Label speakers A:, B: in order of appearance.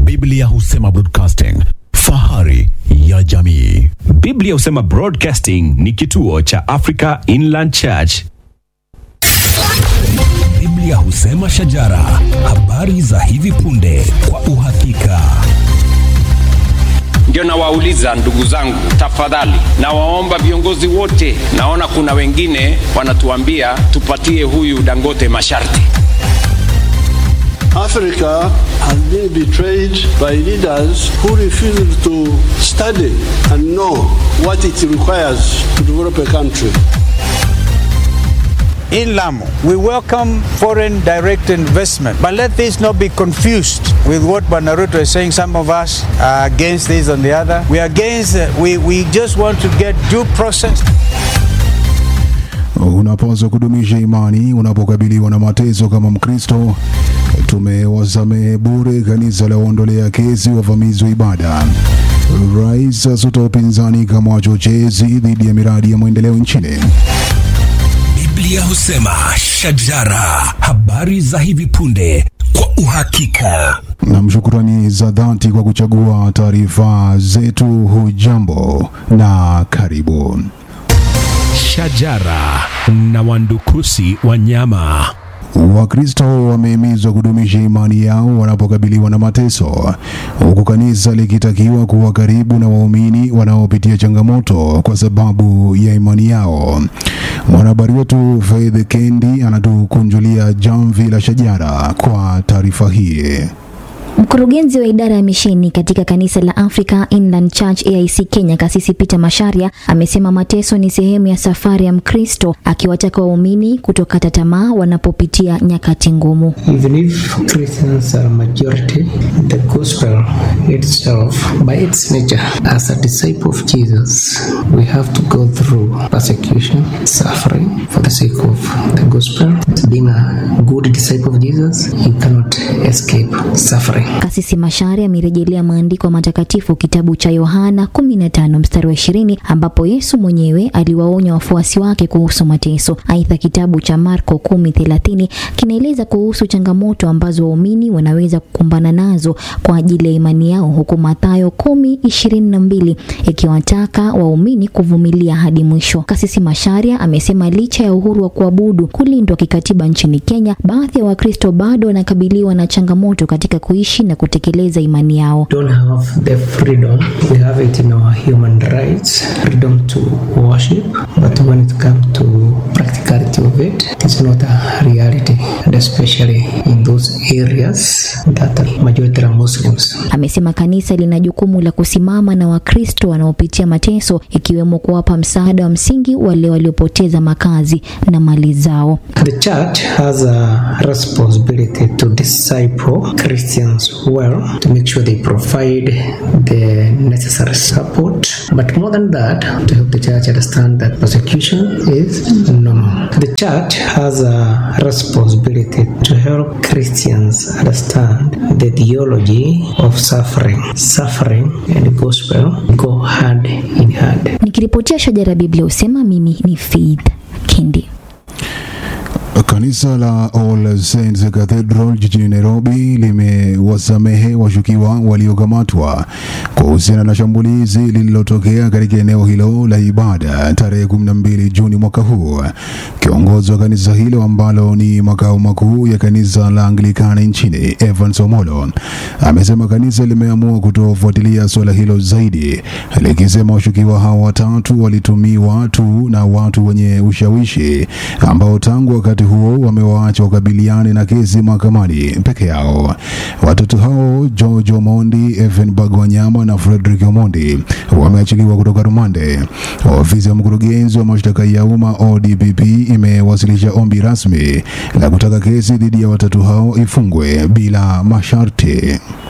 A: Biblia husema broadcasting, fahari ya jamii.
B: Biblia husema Broadcasting ni kituo cha Africa Inland Church.
C: Biblia husema shajara, habari za hivi punde kwa uhakika.
D: Ndio nawauliza ndugu zangu, tafadhali nawaomba viongozi wote, naona kuna wengine wanatuambia tupatie huyu Dangote masharti.
E: Africa has been betrayed by leaders who refused to study and know what it requires to develop a country.
F: In Lamu, we welcome foreign direct investment, but let this not be confused with what Banaruto is saying. Some of us are against this and the other. We are against, uh, we, we just want to get due process.
G: Unapaswa kudumisha imani unapokabiliwa na mateso kama Mkristo. Tumewasamehe bure kanisa la waondolea kesi wavamizi wa ibada. Rais asuta upinzani kama wachochezi dhidi ya miradi ya maendeleo nchini.
C: Biblia husema shajara, habari za hivi punde kwa uhakika.
G: Na shukrani za dhati kwa kuchagua taarifa zetu. Hujambo na karibu.
B: Shajara na wandukusi wa nyama.
G: Wakristo wamehimizwa kudumisha imani yao wanapokabiliwa na mateso, huku kanisa likitakiwa kuwa karibu na waumini wanaopitia changamoto kwa sababu ya imani yao. Mwanahabari wetu Faith Kendi anatukunjulia jamvi la shajara kwa taarifa hii.
H: Mkurugenzi wa idara ya misheni katika kanisa la Africa Inland Church AIC Kenya, Kasisi Peter Masharia amesema mateso ni sehemu ya safari ya Mkristo, akiwataka waumini kutokata tamaa wanapopitia nyakati ngumu.
I: Even if Christians are majority, the gospel itself, by its nature, as a disciple of Jesus, we have to go through persecution, suffering for the sake of the gospel. Being a good disciple of Jesus, you cannot escape suffering.
H: Kasisi Masharia amerejelea maandiko matakatifu kitabu cha Yohana 15 mstari wa 20 ambapo Yesu mwenyewe aliwaonya wafuasi wake kuhusu mateso. Aidha, kitabu cha Marko 10:30 kinaeleza kuhusu changamoto ambazo waumini wanaweza kukumbana nazo kwa ajili ya imani yao, huku Mathayo 10:22 ikiwataka waumini kuvumilia hadi mwisho. Kasisi Masharia amesema licha ya uhuru wa kuabudu kulindwa kikatiba nchini Kenya, baadhi ya Wakristo bado wanakabiliwa na changamoto katika kuishi na kutekeleza imani yao.
I: don't have the freedom. We have it in our human rights, freedom to worship, but when it comes to practicality of it, it's not a reality, and especially in those areas that are majority are Muslims.
H: Amesema kanisa lina jukumu la kusimama na Wakristo wanaopitia mateso, ikiwemo kuwapa msaada wa msingi wale waliopoteza makazi na mali zao.
I: The church has a responsibility to disciple Christians well, to make sure they provide the necessary support, but more than that, to help the church understand that persecution is normal. The church has a responsibility to help Christians understand the theology of suffering. Suffering and gospel go hand in hand.
H: Nikiripotia Shajara Biblia husema, mimi ni Faith Kendi.
G: Kanisa la All Saints Cathedral jijini Nairobi limewasamehe washukiwa waliokamatwa kuhusiana na shambulizi lililotokea katika eneo hilo la ibada tarehe 12 Juni mwaka huu. Kiongozi wa kanisa hilo ambalo ni makao makuu ya kanisa la Anglikana nchini, Evans Omolo, amesema kanisa limeamua kutofuatilia suala hilo zaidi, likisema washukiwa hao watatu walitumiwa tu na watu wenye ushawishi ambao tangu wakati huo wamewaacha wakabiliane na kesi mahakamani peke yao. Watatu hao George Omondi, Evan Bagwanyama na Frederick Omondi wameachiliwa kutoka rumande. Ofisi ya mkurugenzi wa mashtaka ya umma ODPP imewasilisha ombi rasmi la kutaka kesi dhidi ya watatu hao ifungwe bila masharti.